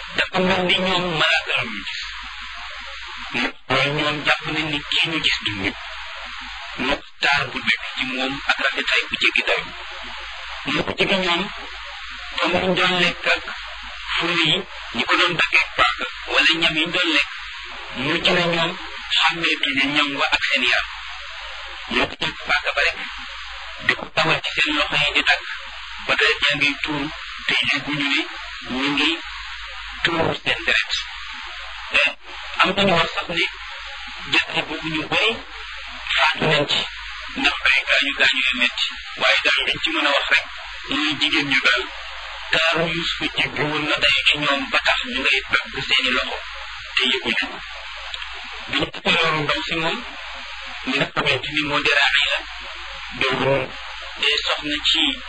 dafa mel ni ñoom malaaka la ñu gis mooy ñoom jàpp nañ ni kii ñu gis du nit moo taar bu nekk ci moom ak rafetaay bu jéggi dayo moo ko jege ñoom comme ñu doon lekk ak furi yi ñi ko doon daggee paaka wala ñam yi ñu doon lekk mujj na ñoom xàmmeetuñu ñam wa ak seen yaram ñoo ko jàpp paaka ba rek di ko tawal ci seen loxo yi di dagg ba deret yaa ngi tuur te yëguñu ne ñu ngi tuur seen deret am nañu wax sax ne jàtte boobu ñu bëri faatu nañ ci ndax ay gaañu gaañu yu metti waaye daal liñ ci mën a wax rek muy jigéen ñu daal taaru Yuusufa jéggi woon na day ci ñoom ba tax ñu ngay dagg seeni loxo te yëguñu bi ñu tukkee loolu ndaw si moom mi nga xamante ni moo di Raxiila doon soxna ci